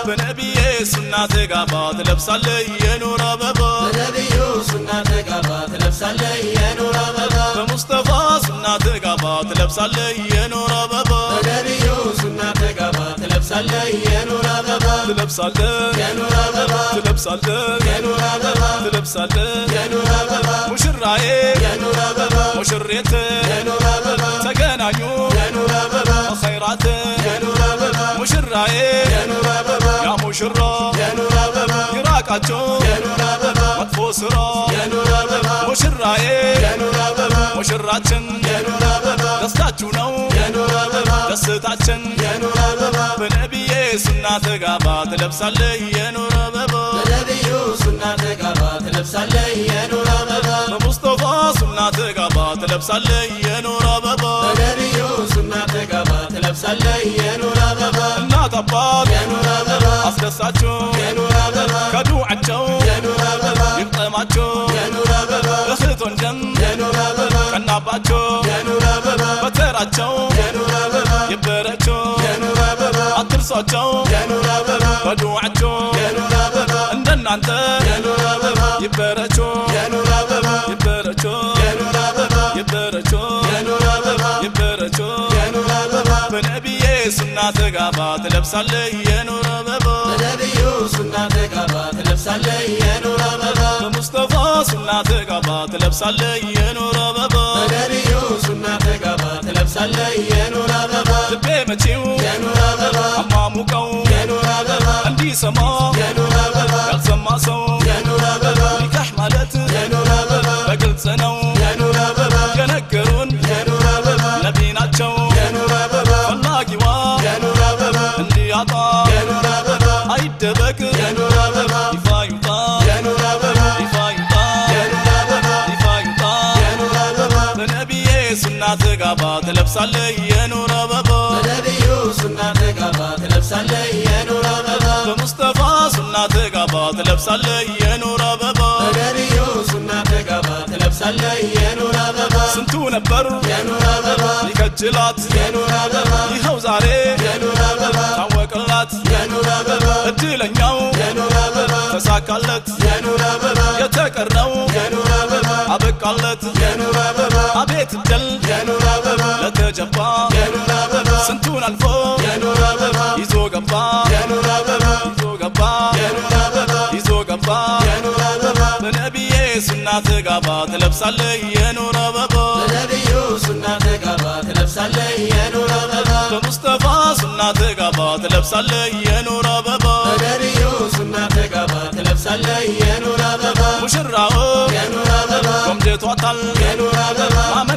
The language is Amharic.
በነቢዬ ሱና ተጋባ ትለብሳለህ የኑር አበባ በነቢዩ ሱና ተጋባ ትለብሳለህ የኑር አበባ በሙስጠፋ ሱና ተጋባ ትለብሳለህ የኑር አበባ በነቢዩ ሱና ተጋባ ትለብሳለህ የኑር አበባ ትለብሳለህ የኑር አበባ ትለብሳለህ የኑር አበባ ትለብሳለህ የኑር አበባ ሙሽራዬ የኑር አበባ ሙሽሬት የኑር አበባ ተገናኙ የኑር አበባ ኸይራት የኑር አበባ ሙሽራዬ የኑር አበባ ያ ሙሽራ የኑር አበባ ይራቃቸው የኑር አበባ መጥፎ ስራ የኑር አበባ ሙሽራዬ የኑር አበባ ሙሽራችን የኑር አበባ ደስታችሁ ነው የኑር አበባ ደስታችን የኑር አበባ በነቢዬ ሱና ተጋባ ትለብሳለህ የኑር አበባ በነቢዩ ሱና ተጋባ ትለብሳለህ የኑር አበባ በሙስጠፋ ሱና ተጋባ ትለብሳለህ የኑር አበባ በነቢዩ ሱና ተጋባ ትለብሳለህ የኑር አበባ እናት አባት የኑር አበባ አስደሳችሁ የኑር አበባ ከዱዓቸው የኑር አበባ ይቅጠማቸው የኑር አበባ እህት ወንድም የኑር አበባ ቀናባቸው የኑር አበባ በተራቸው የኑር አበባ ይበረቸው የኑር አበባ አትርሷቸው የኑር አበባ በዱዓቸው የኑር አበባ እንደናንተ የኑር አበባ ይበረቸው የኑር አበባ ይበረቸው የኑር አበባ ይበረቸው የኑር አበባ ይበረቸው የኑር አበባ በነቢዬ ሱና ተጋባ ትለብሳለህ የኑር አበባ በነቢዩ ሱና ተጋባ ትለብሳለህ የኑር አበባ በሙስጠፋ ሱና ተጋባ ትለብሳለህ የኑር አበባ በነቢዩ ሱና ተጋባ ትለብሳለህ የኑር አበባ ልቤ መቼው የኑር አበባ አማሙቀው የኑር አበባ እንዲሰማ የኑር አበባ ያልሰማ ሰው የኑር አበባ ኒካህ ማለት የኑር አበባ በግልጽ ነው የኑር አበባ የነገሩን የኑር አበባ ነቢ ናቸው የኑር አበባ ፈላጊዋ የኑር አበባ እንዲያጣ የኑር አበባ አይደበቅ የኑር አበባ ይፋ ይውጣ የኑር አበባ ይፋ ይውጣ የኑር አበባ ይፋ ይውጣ የኑር አበባ በነቢዬ ሱና ተጋባ ትለብሳለህ የኑር አበባ በነቢዩ ሱና ተጋባ ትለብሳለህ የኑር አበባ በሙስጠፋ ሱና ተጋባ ትለብሳለህ የኑር አበባ በነቢዩ ሱና ተጋባ ትለብሳለህ የኑር አበባ ስንቱ ነበር የኑር አበባ ይከጅላት የኑር አበባ ይኸው ዛሬ የኑር አበባ ታወቅላት የኑር አበባ እድለኛው የኑር አበባ ተሳካለት የኑር አበባ የተቀረው የኑር አበባ አበቃለት የኑር አበባ አቤት እድል የኑር አበባ ለተጀባ የኑር አበባ ስንቱን አልፎ የኑር አበባ ይዞ ገባ የኑር አበባ ይዞ ገባ የኑር አበባ ይዞ ገባ የኑር አበባ በነቢዬ ሱና ተጋባ ትለብሳለህ የኑር አበባ በነቢዩ ሱና ተጋባ ትለብሳለህ የኑር አበባ በሙስጠፋ ሱና ተጋባ ትለብሳለህ የኑር አበባ በነቢዩ ሱና ተጋባ ትለብሳለህ የኑር አበባ ሙሽራው የኑር አበባ ቆምጀቷታል የኑር አበባ